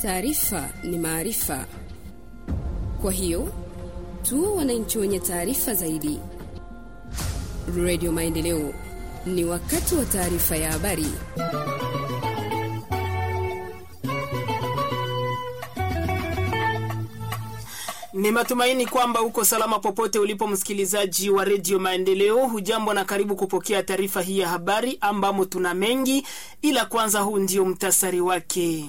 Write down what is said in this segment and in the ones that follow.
Taarifa ni maarifa, kwa hiyo tuwe wananchi wenye taarifa zaidi. Redio Maendeleo, ni wakati wa taarifa ya habari. Ni matumaini kwamba uko salama popote ulipo, msikilizaji wa redio Maendeleo. Hujambo na karibu kupokea taarifa hii ya habari ambamo tuna mengi, ila kwanza, huu ndio mtasari wake.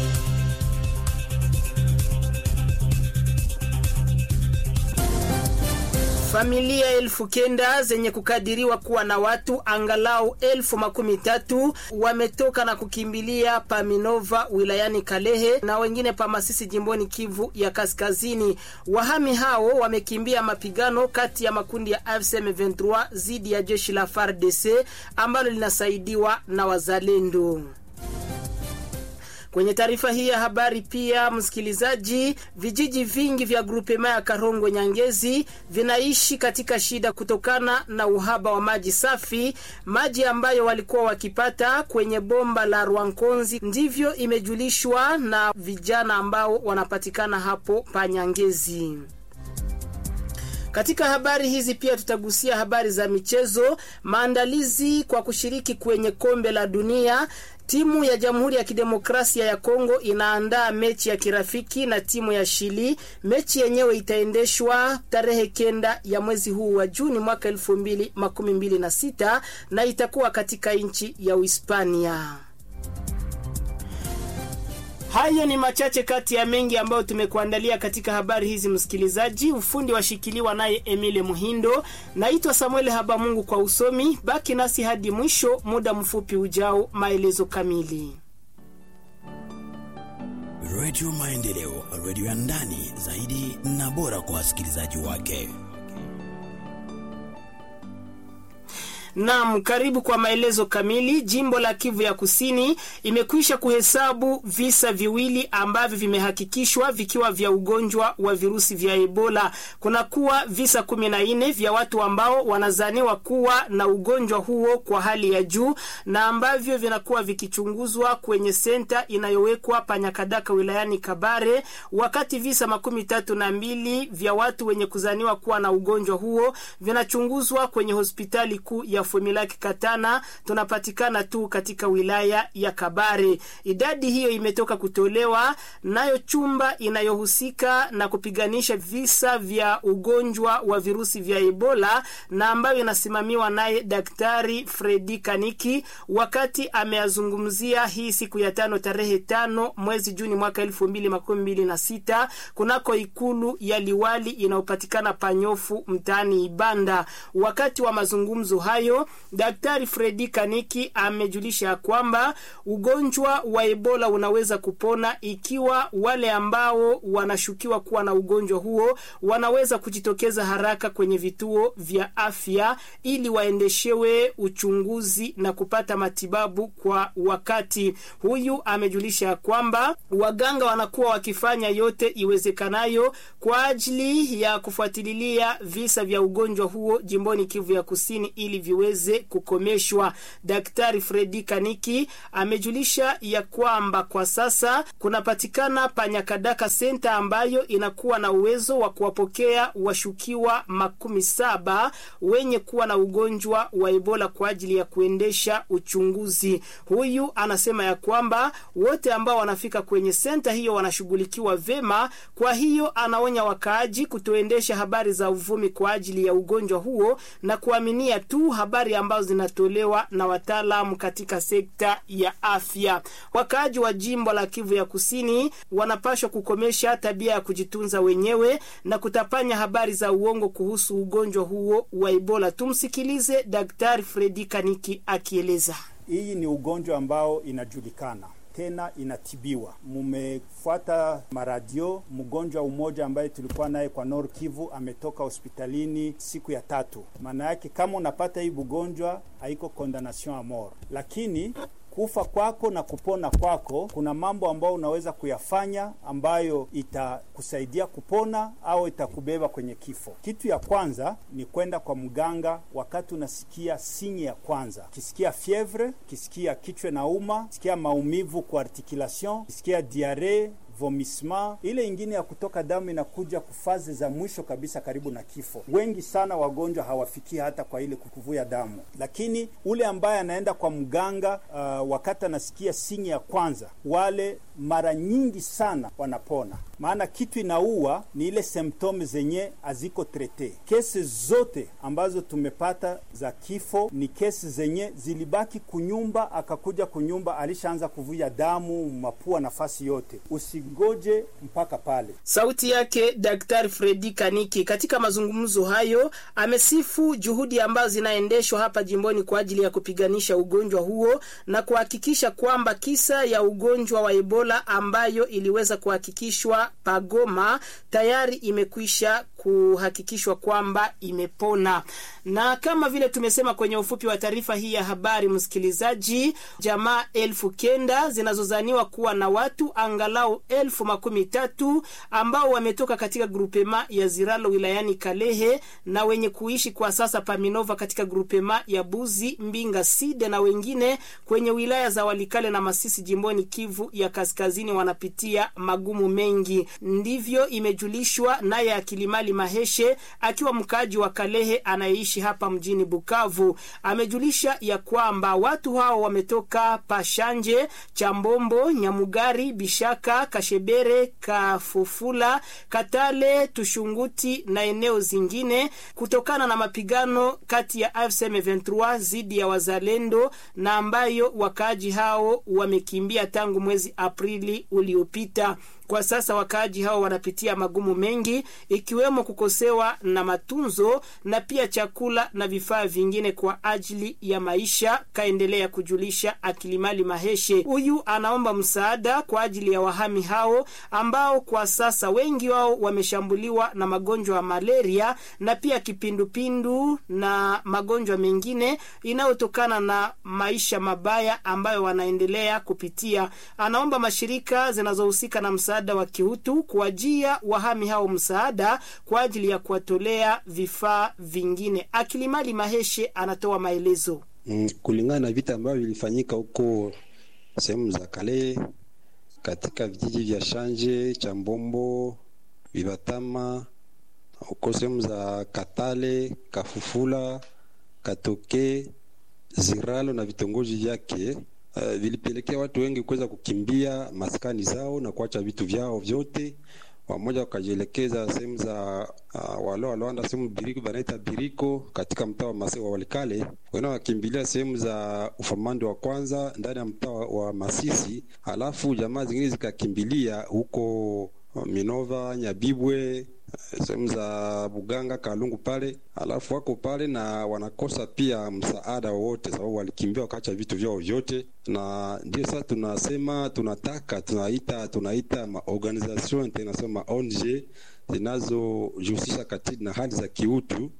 Familia elfu kenda zenye kukadiriwa kuwa na watu angalau elfu makumi tatu wametoka na kukimbilia Paminova wilayani Kalehe na wengine pa Masisi jimboni Kivu ya Kaskazini. Wahami hao wamekimbia mapigano kati ya makundi ya AFC M23 dhidi ya jeshi la FARDC ambalo linasaidiwa na wazalendo. Kwenye taarifa hii ya habari pia, msikilizaji, vijiji vingi vya grupema ya Karongo Nyangezi vinaishi katika shida kutokana na uhaba wa maji safi, maji ambayo walikuwa wakipata kwenye bomba la Rwankonzi. Ndivyo imejulishwa na vijana ambao wanapatikana hapo pa Nyangezi. Katika habari hizi pia tutagusia habari za michezo, maandalizi kwa kushiriki kwenye kombe la dunia. Timu ya Jamhuri ya Kidemokrasia ya Kongo inaandaa mechi ya kirafiki na timu ya Shili. Mechi yenyewe itaendeshwa tarehe kenda ya mwezi huu wa Juni mwaka elfu mbili makumi mbili na sita na itakuwa katika nchi ya Uhispania. Hayo ni machache kati ya mengi ambayo tumekuandalia katika habari hizi, msikilizaji. Ufundi washikiliwa naye Emile Muhindo. Naitwa Samuel Habamungu kwa usomi. Baki nasi hadi mwisho, muda mfupi ujao, maelezo kamili. Redio Maendeleo, redio ya ndani zaidi na bora kwa wasikilizaji wake. Naam, karibu kwa maelezo kamili. Jimbo la Kivu ya Kusini imekwisha kuhesabu visa viwili ambavyo vimehakikishwa vikiwa vya ugonjwa wa virusi vya Ebola. Kuna kuwa visa kumi na nne vya watu ambao wanazaniwa kuwa na ugonjwa huo kwa hali ya juu na ambavyo vinakuwa vikichunguzwa kwenye senta inayowekwa Panyakadaka wilayani Kabare, wakati visa makumi tatu na mbili vya watu wenye kuzaniwa kuwa na ugonjwa huo vinachunguzwa kwenye hospitali kuu ya Fumilaki Katana, tunapatikana tu katika wilaya ya Kabare. Idadi hiyo imetoka kutolewa nayo chumba inayohusika na kupiganisha visa vya ugonjwa wa virusi vya Ebola na ambayo inasimamiwa naye Daktari Fredi Kaniki wakati ameazungumzia hii siku ya tano tarehe tano mwezi Juni mwaka elfu mbili makumi mbili na sita kunako ikulu ya liwali inayopatikana Panyofu mtaani Ibanda. Wakati wa mazungumzo hayo Daktari Fredi Kaniki amejulisha kwamba ugonjwa wa Ebola unaweza kupona ikiwa wale ambao wanashukiwa kuwa na ugonjwa huo wanaweza kujitokeza haraka kwenye vituo vya afya ili waendeshewe uchunguzi na kupata matibabu kwa wakati. Huyu amejulisha kwamba waganga wanakuwa wakifanya yote iwezekanayo kwa ajili ya kufuatilia visa vya ugonjwa huo jimboni Kivu ya Kusini ili viweze kukomeshwa. Daktari Fredi Kaniki amejulisha ya kwamba kwa sasa kunapatikana Panyakadaka senta ambayo inakuwa na uwezo wa kuwapokea washukiwa makumi saba wenye kuwa na ugonjwa wa Ebola kwa ajili ya kuendesha uchunguzi. Huyu anasema ya kwamba wote ambao wanafika kwenye senta hiyo wanashughulikiwa vema. Kwa hiyo anaonya wakaaji kutoendesha habari za uvumi kwa ajili ya ugonjwa huo na kuaminia tu habari ambazo zinatolewa na wataalamu katika sekta ya afya. Wakaaji wa jimbo la Kivu ya Kusini wanapashwa kukomesha tabia ya kujitunza wenyewe na kutapanya habari za uongo kuhusu ugonjwa huo wa Ebola. Tumsikilize Daktari Fredi Kaniki akieleza. Hii ni ugonjwa ambao inajulikana tena inatibiwa. Mumefuata maradio, mgonjwa umoja ambaye tulikuwa naye kwa Nord Kivu ametoka hospitalini siku ya tatu. Maana yake kama unapata hii ugonjwa haiko condemnation a mort, lakini kufa kwako na kupona kwako, kuna mambo ambayo unaweza kuyafanya ambayo itakusaidia kupona au itakubeba kwenye kifo. Kitu ya kwanza ni kwenda kwa mganga wakati unasikia sinye ya kwanza, kisikia fievre, kisikia kichwa na uma, kisikia maumivu kwa articulation, kisikia diare vomissement. Ile ingine ya kutoka damu inakuja kufaze za mwisho kabisa, karibu na kifo. Wengi sana wagonjwa hawafikii hata kwa ile kuvuja damu, lakini ule ambaye anaenda kwa mganga uh, wakati anasikia sinyi ya kwanza, wale mara nyingi sana wanapona, maana kitu inaua ni ile symptome zenye haziko trete. Kesi zote ambazo tumepata za kifo ni kesi zenye zilibaki kunyumba, akakuja kunyumba, alishaanza kuvuja damu mapua, nafasi yote. Usigoje mpaka pale. Sauti yake Daktari Fredi Kaniki. Katika mazungumzo hayo, amesifu juhudi ambazo zinaendeshwa hapa jimboni kwa ajili ya kupiganisha ugonjwa huo na kuhakikisha kwamba kisa ya ugonjwa wa Ebola ambayo iliweza kuhakikishwa Pagoma tayari imekwisha kuhakikishwa kwamba imepona. Na kama vile tumesema kwenye ufupi wa taarifa hii ya habari, msikilizaji, jamaa elfu kenda zinazozaniwa kuwa na watu angalau elfu makumi tatu ambao wametoka katika grupema ya Ziralo wilayani Kalehe na wenye kuishi kwa sasa Paminova katika grupema ya Buzi Mbinga Side na wengine kwenye wilaya za Walikale na Masisi jimboni Kivu ya Kaskazini wanapitia magumu mengi. Ndivyo imejulishwa naye Akilimali Maheshe akiwa mkaaji wa Kalehe anayeishi hapa mjini Bukavu. Amejulisha ya kwamba watu hao wametoka Pashanje, Chambombo, Nyamugari, Bishaka, Kashebere, Kafufula, Katale, Tushunguti na eneo zingine kutokana na mapigano kati ya AFC M23 dhidi ya wazalendo na ambayo wakaaji hao wamekimbia tangu mwezi Aprili uliopita. Kwa sasa wakaaji hao wanapitia magumu mengi ikiwemo kukosewa na matunzo na pia chakula na vifaa vingine kwa ajili ya maisha, kaendelea kujulisha Akilimali Maheshe. Huyu anaomba msaada kwa ajili ya wahami hao ambao kwa sasa wengi wao wameshambuliwa na magonjwa ya malaria na pia kipindupindu na magonjwa mengine inayotokana na maisha mabaya ambayo wanaendelea kupitia. Anaomba mashirika zinazohusika na msaada wa kiutu kuajia wahami hao msaada kwa ajili ya kuwatolea vifaa vingine. Akilimali Maheshe anatoa maelezo. Mm, kulingana na vita ambavyo vilifanyika huko sehemu za kale katika vijiji vya Shanje, Chambombo, Vibatama, huko sehemu za Katale, Kafufula, Katoke, Ziralo na vitongoji vyake uh, vilipelekea watu wengi kuweza kukimbia maskani zao na kuacha vitu vyao vyote, wamoja wakajielekeza sehemu za uh, wale walioanda sehemu biriko banaita biriko katika mtaa wa Masisi wa Walikale, wengine wakimbilia sehemu za ufamando wa kwanza ndani ya mtaa wa Masisi, alafu jamaa zingine zikakimbilia huko Minova, Nyabibwe sehemu za Buganga, Kalungu pale, alafu wako pale na wanakosa pia msaada wowote, sababu walikimbia wakaacha vitu vyao vyote, na ndio sasa tunasema tunataka tunaita tunaita maorganisation international ma ONG zinazojihusisha katika na hali za kiutu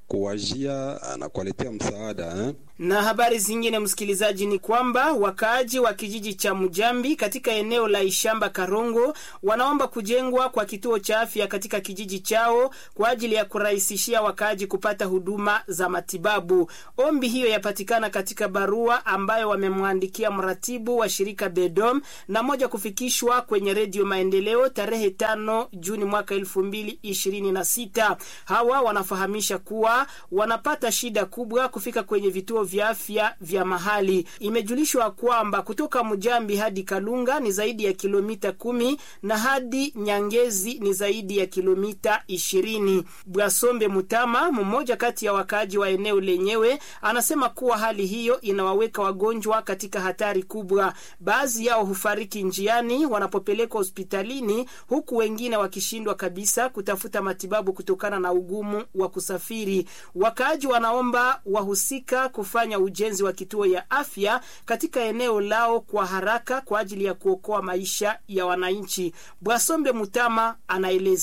kuwajia na kuwaletea msaada eh? Na habari zingine, msikilizaji, ni kwamba wakaaji wa kijiji cha Mujambi katika eneo la Ishamba Karongo wanaomba kujengwa kwa kituo cha afya katika kijiji chao kwa ajili ya kurahisishia wakaaji kupata huduma za matibabu. Ombi hiyo yapatikana katika barua ambayo wamemwandikia mratibu wa shirika Bedom na moja kufikishwa kwenye Redio Maendeleo tarehe tano Juni mwaka elfu mbili ishirini na sita. Hawa wanafahamisha kuwa wanapata shida kubwa kufika kwenye vituo vya afya vya mahali. Imejulishwa kwamba kutoka Mujambi hadi Kalunga ni zaidi ya kilomita kumi na hadi Nyangezi ni zaidi ya kilomita ishirini. Bwasombe Mutama, mmoja kati ya wakaaji wa eneo lenyewe, anasema kuwa hali hiyo inawaweka wagonjwa katika hatari kubwa. Baadhi yao hufariki njiani wanapopelekwa hospitalini, huku wengine wakishindwa kabisa kutafuta matibabu kutokana na ugumu wa kusafiri. Wakaaji wanaomba wahusika kufanya ujenzi wa kituo ya afya katika eneo lao kwa haraka kwa ajili ya kuokoa maisha ya wananchi. Bwasombe Mutama anaeleza.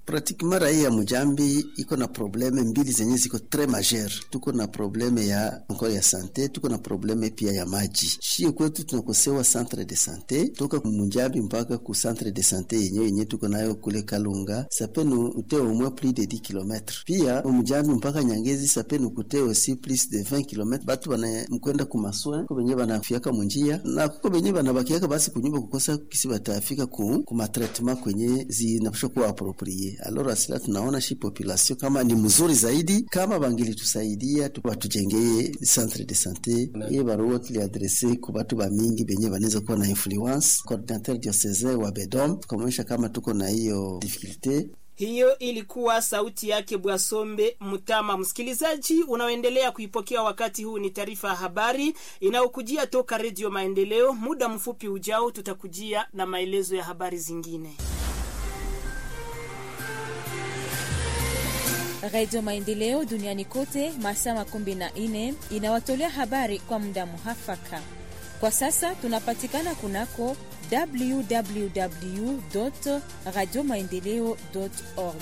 pratiquement raia ya Mujambi iko na probleme mbili zenye ziko tres majeur. Tuko na probleme ya encore ya sante, tuko na probleme pia ya maji. Shie kwetu tunakosewa centre de sante toka Mujambi mpaka ku centre de sante yenyewe yenye tuko nayo kule Kalunga sapenu ute au moins plus de 10 km. Pia Mujambi mpaka Nyangezi sapenu kute aussi plus de 20 km. Batu bana mkwenda ku maswa ko benye banafiaka munjia na kuko benye banabakiaka basi kunyumba kukosa kisi batafika ku ku matraitement kwenye zinapaswa kuwa approprié. Alors asila tunaona shi population kama ni mzuri zaidi kama bangilitusaidia batujengeye centre de sante iye barua tuliadrese ku batu bamingi benye banaweza kuwa na influence coordinateur diocesain wa Bedom tukamwonyesha kama tuko na hiyo difficulté hiyo ilikuwa sauti yake Bwasombe Mutama. Msikilizaji unaoendelea kuipokea wakati huu, ni taarifa ya habari inayokujia toka Redio Maendeleo. Muda mfupi ujao, tutakujia na maelezo ya habari zingine. Redio Maendeleo duniani kote masaa makumi na nne inawatolea habari kwa muda muhafaka. Kwa sasa tunapatikana kunako www radio maendeleo org.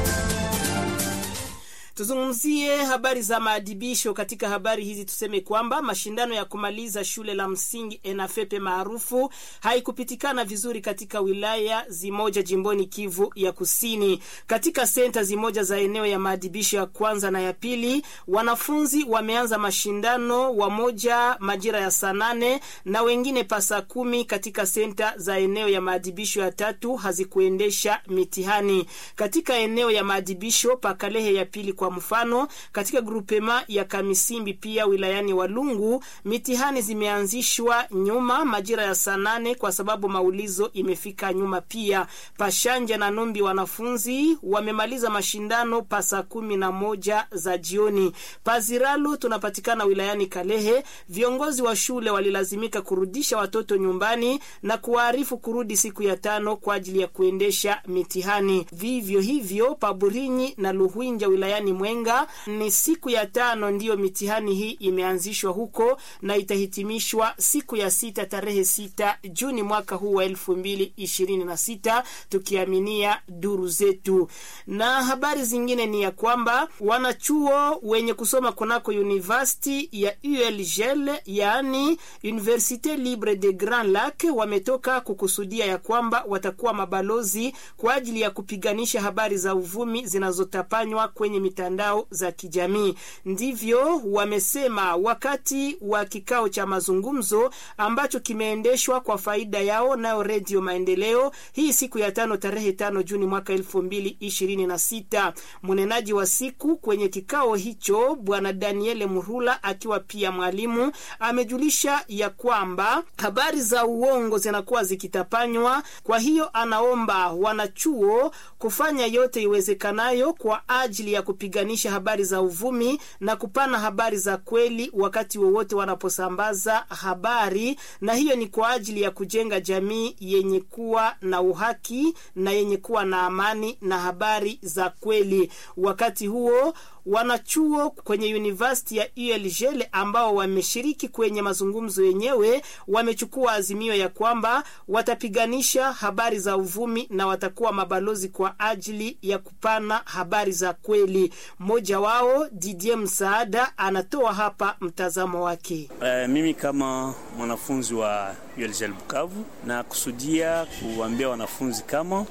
Tuzungumzie habari za maadibisho. Katika habari hizi tuseme kwamba mashindano ya kumaliza shule la msingi ENAFEPE maarufu haikupitikana vizuri katika wilaya zimoja jimboni Kivu ya Kusini. Katika senta zimoja za eneo ya maadibisho ya kwanza na ya pili, wanafunzi wameanza mashindano, wamoja majira ya saa nane na wengine pasa kumi. Katika senta za eneo ya maadibisho ya tatu hazikuendesha mitihani. Katika eneo ya maadibisho Pakalehe ya pili kwa mfano katika grupema ya Kamisimbi pia wilayani Walungu mitihani zimeanzishwa nyuma majira ya saa nane kwa sababu maulizo imefika nyuma. Pia Pashanja na Numbi wanafunzi wamemaliza mashindano pa saa kumi na moja za jioni. Paziralu tunapatikana wilayani Kalehe, viongozi wa shule walilazimika kurudisha watoto nyumbani na kuwaarifu kurudi siku ya tano kwa ajili ya kuendesha mitihani. Vivyo hivyo Paburinyi na Luhwinja wilayani Mwenga ni siku ya tano ndiyo mitihani hii imeanzishwa huko na itahitimishwa siku ya sita tarehe sita Juni mwaka huu wa elfu mbili ishirini na sita tukiaminia duru zetu. Na habari zingine ni ya kwamba wanachuo wenye kusoma kunako university ya ULGL yaani Universite Libre de Grand Lac wametoka kukusudia ya kwamba watakuwa mabalozi kwa ajili ya kupiganisha habari za uvumi zinazotapanywa kwenye mitandao za kijamii. Ndivyo wamesema wakati wa kikao cha mazungumzo ambacho kimeendeshwa kwa faida yao nayo Redio Maendeleo hii siku ya tano tarehe tano Juni mwaka elfu mbili ishirini na sita. Mnenaji wa siku kwenye kikao hicho Bwana Daniele Murula akiwa pia mwalimu amejulisha ya kwamba habari za uongo zinakuwa zikitapanywa. Kwa hiyo anaomba wanachuo kufanya yote iwezekanayo kwa ajili ya kupiganisha habari za uvumi na kupana habari za kweli wakati wowote wanaposambaza habari, na hiyo ni kwa ajili ya kujenga jamii yenye kuwa na uhaki na yenye kuwa na amani na habari za kweli. Wakati huo wanachuo kwenye university ya ULGL ambao wameshiriki kwenye mazungumzo yenyewe wamechukua azimio ya kwamba watapiganisha habari za uvumi na watakuwa mabalozi kwa ajili ya kupana habari za kweli. Mmoja wao Didier Msaada anatoa hapa mtazamo wake. Uh, mimi kama mwanafunzi wa ULGL Bukavu na kusudia kuambia wanafunzi kama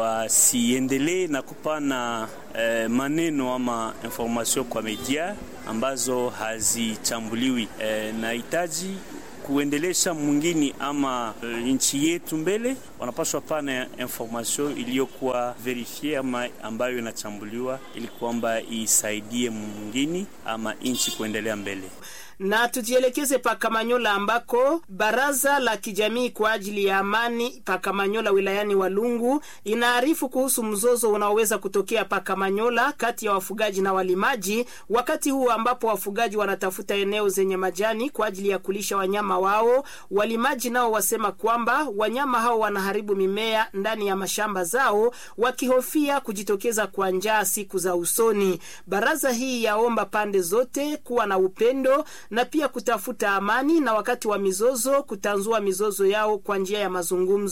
wasiendelee na kupana eh, maneno ama information kwa media ambazo hazichambuliwi. Eh, nahitaji kuendelesha mwingine ama e, nchi yetu mbele, wanapaswa pana information iliyokuwa verifie ama ambayo inachambuliwa ili kwamba isaidie mwingine ama nchi kuendelea mbele na tujielekeze Pakamanyola ambako baraza la kijamii kwa ajili ya amani Pakamanyola wilayani Walungu inaarifu kuhusu mzozo unaoweza kutokea Pakamanyola kati ya wafugaji na walimaji, wakati huu ambapo wafugaji wanatafuta eneo zenye majani kwa ajili ya kulisha wanyama wao. Walimaji nao wasema kwamba wanyama hao wanaharibu mimea ndani ya mashamba zao, wakihofia kujitokeza kwa njaa siku za usoni. Baraza hii yaomba pande zote kuwa na upendo na pia kutafuta amani na wakati wa mizozo kutanzua mizozo yao kwa njia ya mazungumzo.